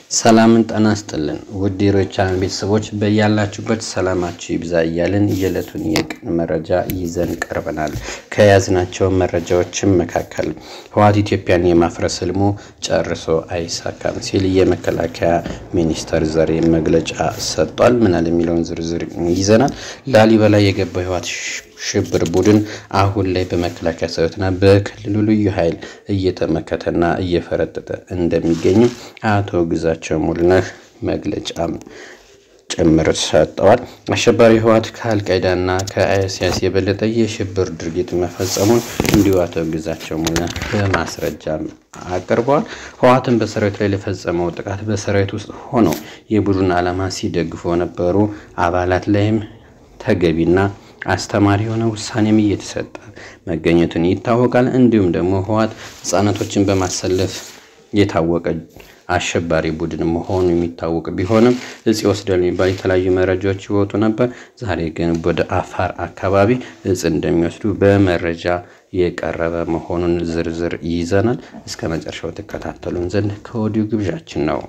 ሰላምን ጤና ይስጥልን ውድ የሮይ ቻናል ቤተሰቦች በያላችሁበት ሰላማችሁ ይብዛ እያልን የዕለቱን የቀን መረጃ ይዘን ቀርበናል። ከያዝናቸው መረጃዎችም መካከል ህወሓት ኢትዮጵያን የማፍረስ ህልሙ ጨርሶ አይሳካም ሲል የመከላከያ ሚኒስተር ዛሬ መግለጫ ሰጥቷል። ምናል የሚለውን ዝርዝር ይዘናል። ላሊበላ የገባው ህወሓት ሽብር ቡድን አሁን ላይ በመከላከያ ሰራዊትና በክልሉ ልዩ ኃይል እየተመከተና እየፈረጠጠ እንደሚገኝ አቶ ግዛቸው ሙሉነህ መግለጫ ጭምር ሰጠዋል። አሸባሪ ህወሓት ከአልቃይዳና ከአይኤስአይኤስ የበለጠ የሽብር ድርጊት መፈጸሙን እንዲሁ አቶ ግዛቸው ሙሉነህ በማስረጃም አቅርበዋል። ህወሓትን በሰራዊት ላይ ለፈጸመው ጥቃት በሰራዊት ውስጥ ሆነው የቡድን ዓላማ ሲደግፉ የነበሩ አባላት ላይም ተገቢና አስተማሪ የሆነ ውሳኔም እየተሰጠ መገኘቱን ይታወቃል። እንዲሁም ደግሞ ህወሓት ህጻናቶችን በማሰለፍ የታወቀ አሸባሪ ቡድን መሆኑ የሚታወቅ ቢሆንም እጽ ይወስዳል የሚባል የተለያዩ መረጃዎች ይወጡ ነበር። ዛሬ ግን ወደ አፋር አካባቢ እጽ እንደሚወስዱ በመረጃ የቀረበ መሆኑን ዝርዝር ይዘናል። እስከ መጨረሻው ተከታተሉን ዘንድ ከወዲሁ ግብዣችን ነው።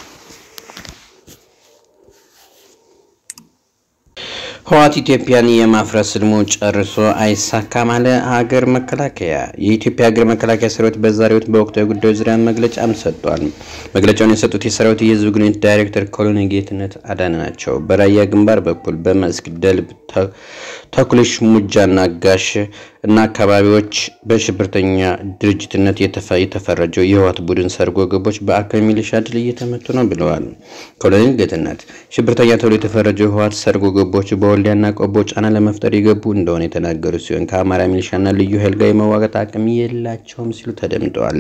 ህወሓት ኢትዮጵያን የማፍረስ ህልሙ ጨርሶ አይሳካም አለ ሀገር መከላከያ። የኢትዮጵያ ሀገር መከላከያ ሰራዊት በዛሬው ዕለት በወቅታዊ ጉዳዮች ዙሪያ መግለጫም ሰጥቷል። መግለጫውን የሰጡት የሰራዊት የህዝብ ግንኙነት ዳይሬክተር ኮሎኔል ጌትነት አዳነ ናቸው። በራያ ግንባር በኩል በመስክ ደልብ፣ ተኩልሽ፣ ሙጃና ጋሽ እና አካባቢዎች በሽብርተኛ ድርጅትነት የተፈረጀው የህወሓት ቡድን ሰርጎ ገቦች በአካባቢ ሚሊሻ ድል እየተመቱ ነው ብለዋል። ኮሎኔል ጌትነት ሽብርተኛ ተብሎ የተፈረጀው የህወሓት ሰርጎ ገቦች በወልዲያና ቆቦ ጫና ለመፍጠር የገቡ እንደሆነ የተናገሩ ሲሆን ከአማራ ሚሊሻና ልዩ ኃይል ጋር የመዋጋት አቅም የላቸውም ሲሉ ተደምጠዋል።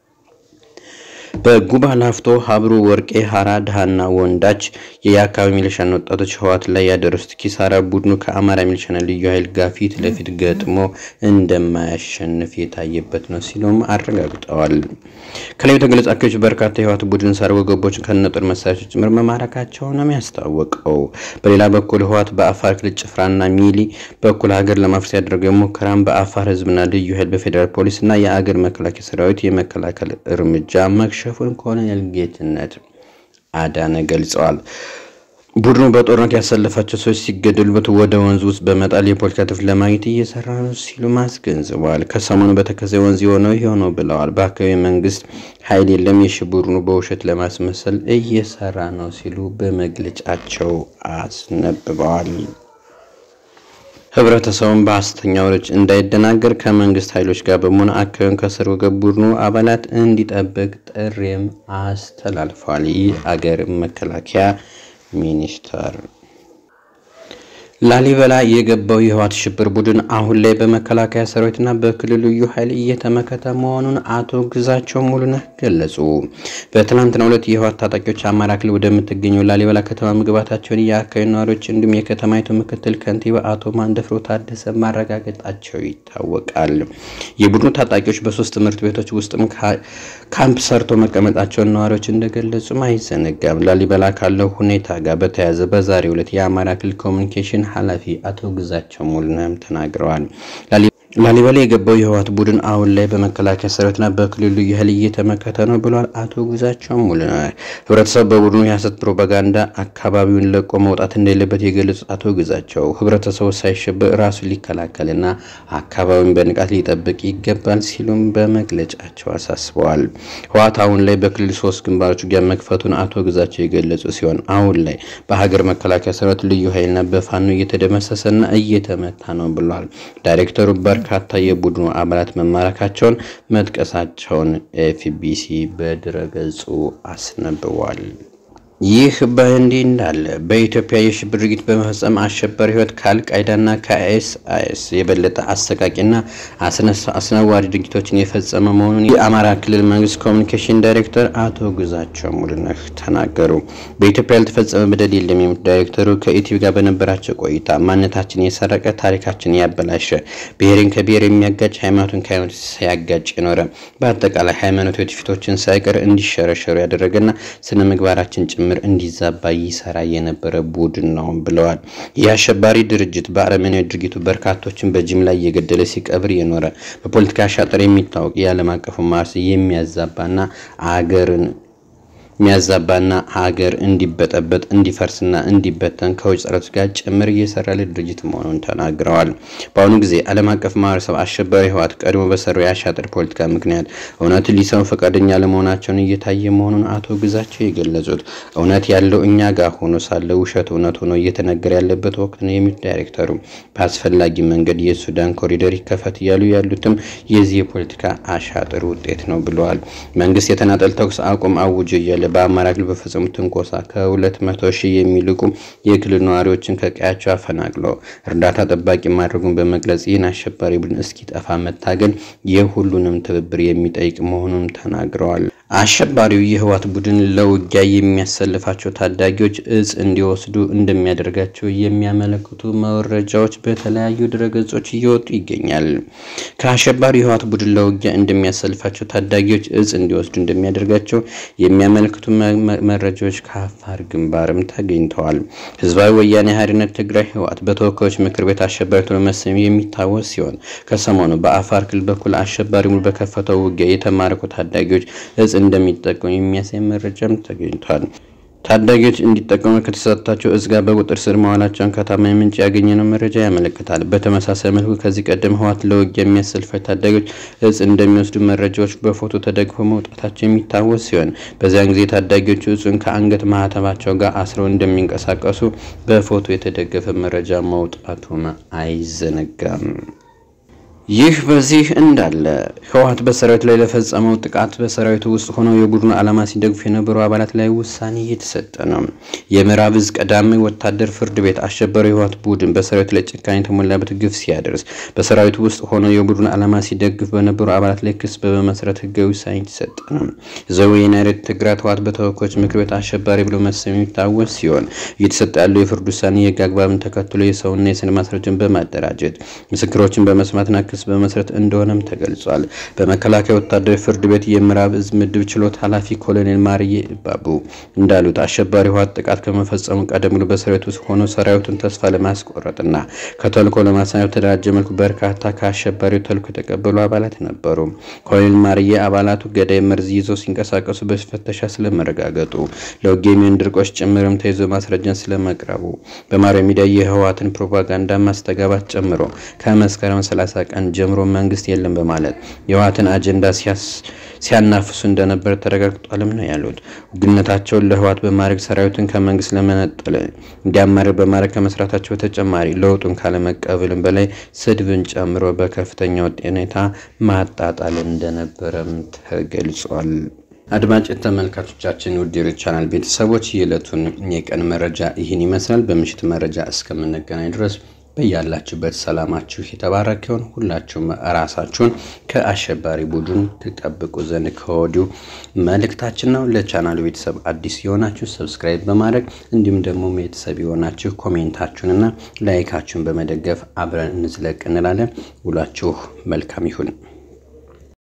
በጉባ ላፍቶ፣ ሀብሩ፣ ወርቄ፣ ሀራ፣ ድሃና ወንዳች የአካባቢ ሚሊሻና ወጣቶች ህወሓት ላይ ያደረሱት ኪሳራ ቡድኑ ከአማራ ሚሊሻና ልዩ ኃይል ጋር ፊት ለፊት ገጥሞ እንደማያሸንፍ የታየበት ነው ሲሉም አረጋግጠዋል። ከላይ የተገለጹ አካባቢዎች በርካታ የህወሓት ቡድን ሰርጎ ገቦች ከነጦር መሳሪያዎች ጭምር መማረካቸው ነው ያስታወቀው። በሌላ በኩል ህወሓት በአፋር ክልል ጭፍራና ሚሊ በኩል ሀገር ለማፍረስ ያደረገው ሙከራም በአፋር ህዝብና ልዩ ኃይል በፌዴራል ፖሊስ እና የአገር መከላከያ ሰራዊት የመከላከል እርምጃ መክሸፉን ኮሎኔል ጌትነት አዳነ ገልጸዋል። ቡድኑ በጦርነት ያሰለፋቸው ሰዎች ሲገደሉበት ወደ ወንዝ ውስጥ በመጣል የፖለቲካ ትርፍ ለማግኘት እየሰራ ነው ሲሉ አስገንዝበዋል። ከሰሞኑ በተከዜ ወንዝ የሆነው የሆነው ብለዋል። በአካባቢ መንግስት ኃይል የለም፣ የሺ ቡድኑ በውሸት ለማስመሰል እየሰራ ነው ሲሉ በመግለጫቸው አስነብበዋል። ህብረተሰቡን በሐሰተኛ ወሬዎች እንዳይደናገር ከመንግስት ኃይሎች ጋር በመሆን አካባቢውን ከሰርጎ ገብ ቡድኑ አባላት እንዲጠብቅ ጥሪም አስተላልፏል። ይህ አገር መከላከያ ሚኒስቴር ላሊበላ የገባው የህወሓት ሽብር ቡድን አሁን ላይ በመከላከያ ሰራዊትና በክልሉ ልዩ ኃይል እየተመከተ መሆኑን አቶ ግዛቸው ሙሉነህ ገለጹ። በትናንትናው ዕለት የህወሓት ታጣቂዎች አማራ ክልል ወደምትገኘው ላሊበላ ከተማ መግባታቸውን የአካባቢ ነዋሪዎች እንዲሁም የከተማይቱ ምክትል ከንቲባ አቶ ማንደፍሮ ታደሰ ማረጋገጣቸው ይታወቃል። የቡድኑ ታጣቂዎች በሶስት ትምህርት ቤቶች ውስጥም ካምፕ ሰርቶ መቀመጣቸውን ነዋሪዎች እንደገለጹም አይዘነጋም። ላሊበላ ካለው ሁኔታ ጋር በተያያዘ በዛሬው ዕለት የአማራ ክልል ኮሚኒኬሽን ኃላፊ አቶ ግዛቸው ሙሉነህም ተናግረዋል። ላሊበላ የገባው የህወሓት ቡድን አሁን ላይ በመከላከያ ሰራዊትና በክልሉ ልዩ ኃይል እየተመከተ ነው ብሏል አቶ ግዛቸው ሙሉነህ። ህብረተሰቡ በቡድኑ የሐሰት ፕሮፓጋንዳ አካባቢውን ለቆ መውጣት እንደሌለበት የገለጹት አቶ ግዛቸው ህብረተሰቡ ሳይሸበር ራሱን ሊከላከልና አካባቢውን በንቃት ሊጠብቅ ይገባል ሲሉም በመግለጫቸው አሳስበዋል። ህወሓት አሁን ላይ በክልል ሶስት ግንባሮች ውጊያ መክፈቱን አቶ ግዛቸው የገለጹ ሲሆን አሁን ላይ በሀገር መከላከያ ሰራዊት ልዩ ኃይልና በፋኖ እየተደመሰሰና እየተመታ ነው ብሏል። ዳይሬክተሩ በርካታ የቡድኑ አባላት መማረካቸውን መጥቀሳቸውን ኤፍቢሲ በድረገጹ አስነብቧል። ይህ በእንዲህ እንዳለ በኢትዮጵያ የሽብር ድርጊት በመፈጸም አሸባሪ ህይወት ከአልቃይዳና ከአይኤስአይኤስ የበለጠ አሰቃቂና አስነዋሪ ድርጊቶችን የፈጸመ መሆኑን የአማራ ክልል መንግስት ኮሚኒኬሽን ዳይሬክተር አቶ ግዛቸው ሙሉነህ ተናገሩ። በኢትዮጵያ ያልተፈጸመ በደል የለም የሚሉት ዳይሬክተሩ ከኢቲቪ ጋር በነበራቸው ቆይታ ማንነታችን የሰረቀ ታሪካችን ያበላሸ ብሔርን ከብሔር የሚያጋጭ ሃይማኖትን ከሃይማኖት ሲያጋጭ የኖረ በአጠቃላይ ሃይማኖት ትውፊቶችን ሳይቀር እንዲሸረሸሩ ያደረገና ስነ ምግባራችን ጭምር እንዲዛባ ይሰራ የነበረ ቡድን ነው ብለዋል። ይህ አሸባሪ ድርጅት በአረመኔያዊ ድርጊቱ በርካቶችን በጅምላ እየገደለ ሲቀብር የኖረ በፖለቲካ አሻጥር የሚታወቅ የዓለም አቀፉ ማርስ የሚያዛባና አገርን የሚያዛባና ሀገር እንዲበጠበጥ እንዲፈርስና እንዲበተን ከውጭ ጠላቶች ጋር ጭምር እየሰራ ያለ ድርጅት መሆኑን ተናግረዋል። በአሁኑ ጊዜ ዓለም አቀፍ ማህበረሰብ አሸባሪ ህወሓት ቀድሞ በሰራው የአሻጥር ፖለቲካ ምክንያት እውነት ሊሰሙ ፈቃደኛ ለመሆናቸውን እየታየ መሆኑን አቶ ግዛቸው የገለጹት እውነት ያለው እኛ ጋር ሆኖ ሳለ ውሸት እውነት ሆኖ እየተነገረ ያለበት ወቅት ነው የሚሉት ዳይሬክተሩ በአስፈላጊ መንገድ የሱዳን ኮሪደር ይከፈት እያሉ ያሉትም የዚህ የፖለቲካ አሻጥር ውጤት ነው ብለዋል። መንግስት የተናጠል ተኩስ አቁም አውጆ እያለ በአማራ ክልል በፈጸሙት ትንኮሳ ከሁለት መቶ ሺህ የሚልቁ የክልል ነዋሪዎችን ከቀያቸው አፈናቅለው እርዳታ ጠባቂ ማድረጉን በመግለጽ ይህን አሸባሪ ቡድን እስኪጠፋ መታገል የሁሉንም ትብብር የሚጠይቅ መሆኑን ተናግረዋል። አሸባሪው የህወሓት ቡድን ለውጊያ የሚያሰልፋቸው ታዳጊዎች እጽ እንዲወስዱ እንደሚያደርጋቸው የሚያመለክቱ መረጃዎች በተለያዩ ድረገጾች እየወጡ ይገኛል። ከአሸባሪው የህወሓት ቡድን ለውጊያ እንደሚያሰልፋቸው ታዳጊዎች እጽ እንዲወስዱ እንደሚያደርጋቸው የሚያመለክቱ መረጃዎች ከአፋር ግንባርም ተገኝተዋል። ህዝባዊ ወያኔ ሓርነት ትግራይ ህወሓት በተወካዮች ምክር ቤት አሸባሪ ተብሎ መሰየሙ የሚታወስ ሲሆን ከሰሞኑ በአፋር ክልል በኩል አሸባሪ ሙሉ በከፈተው ውጊያ የተማረኩ ታዳጊዎች እጽ እንደሚጠቀሙ የሚያሳይ መረጃም ተገኝቷል። ታዳጊዎች እንዲጠቀሙ ከተሰጣቸው እጽ ጋር በቁጥጥር ስር መዋላቸውን ከታማኝ ምንጭ ያገኘነው መረጃ ያመለክታል። በተመሳሳይ መልኩ ከዚህ ቀደም ህወሓት ለውጊያ የሚያሰልፋቸው ታዳጊዎች እጽ እንደሚወስዱ መረጃዎች በፎቶ ተደግፈው መውጣታቸው የሚታወስ ሲሆን በዚያን ጊዜ ታዳጊዎቹ እጹን ከአንገት ማህተባቸው ጋር አስረው እንደሚንቀሳቀሱ በፎቶ የተደገፈ መረጃ መውጣቱም አይዘነጋም። ይህ በዚህ እንዳለ ህወሓት በሰራዊት ላይ ለፈጸመው ጥቃት በሰራዊቱ ውስጥ ሆነው የቡድኑ ዓላማ ሲደግፉ የነበሩ አባላት ላይ ውሳኔ እየተሰጠ ነው። የምዕራብ እዝ ቀዳሚ ወታደር ፍርድ ቤት አሸባሪ የህወሓት ቡድን በሰራዊቱ ላይ ጭካኔ የተሞላበት ግፍ ሲያደርስ በሰራዊቱ ውስጥ ሆነው የቡድኑ ዓላማ ሲደግፍ በነበሩ አባላት ላይ ክስ በመመስረት ህጋዊ ውሳኔ የተሰጠ ነው። ህዝባዊ ወያነ ትግራይ ህወሓት በተወካዮች ምክር ቤት አሸባሪ ብሎ መሰየሙ የሚታወስ ሲሆን እየተሰጠ ያለው የፍርድ ውሳኔ የህግ አግባብን ተከትሎ የሰውና የሰነድ ማስረጃን በማደራጀት ምስክሮችን በመስማትና ክስ በመስረት እንደሆነም ተገልጿል። በመከላከያ ወታደራዊ ፍርድ ቤት የምዕራብ እዝ ምድብ ችሎት ኃላፊ ኮሎኔል ማርዬ ባቡ እንዳሉት አሸባሪ ህወሓት ጥቃት ከመፈጸሙ ቀደም ብሎ በሰራዊት ውስጥ ሆኖ ሰራዊቱን ተስፋ ለማስቆረጥና ከተልኮ ለማሳየት በተደራጀ መልኩ በርካታ ከአሸባሪው ተልኮ የተቀበሉ አባላት ነበሩ። ኮሎኔል ማርዬ አባላቱ ገዳይ መርዝ ይዘው ሲንቀሳቀሱ በፍተሻ ስለመረጋገጡ ለውጊያ የሚሆን ድርቆች ጭምርም ተይዞ ማስረጃን ስለመቅረቡ በማህበራዊ ሚዲያ የህወሓትን ፕሮፓጋንዳ ማስተጋባት ጨምሮ ከመስከረም 30 ቀን ጀምሮ መንግስት የለም በማለት የህወሓትን አጀንዳ ሲያናፍሱ እንደነበር ተረጋግጧልም ነው ያሉት። ውግንነታቸውን ለህወሓት በማድረግ ሰራዊትን ከመንግስት ለመነጠል እንዲያማርር በማድረግ ከመስራታቸው በተጨማሪ ለውጡን ካለመቀበልም በላይ ስድብን ጨምሮ በከፍተኛ ሁኔታ ማጣጣል እንደነበረም ተገልጿል። አድማጭ ተመልካቾቻችን ውድ ቻናል ቤተሰቦች የዕለቱን የቀን መረጃ ይህን ይመስላል። በምሽት መረጃ እስከምንገናኝ ድረስ በያላችሁበት ሰላማችሁ የተባረከውን ሁላችሁም ራሳችሁን ከአሸባሪ ቡድን ትጠብቁ ዘንድ ከወዲሁ መልእክታችን ነው። ለቻናሉ ቤተሰብ አዲስ የሆናችሁ ሰብስክራይብ በማድረግ እንዲሁም ደግሞ ቤተሰብ የሆናችሁ ኮሜንታችሁንና ላይካችሁን በመደገፍ አብረን እንዝለቅ እንላለን። ውሏችሁ መልካም ይሁን።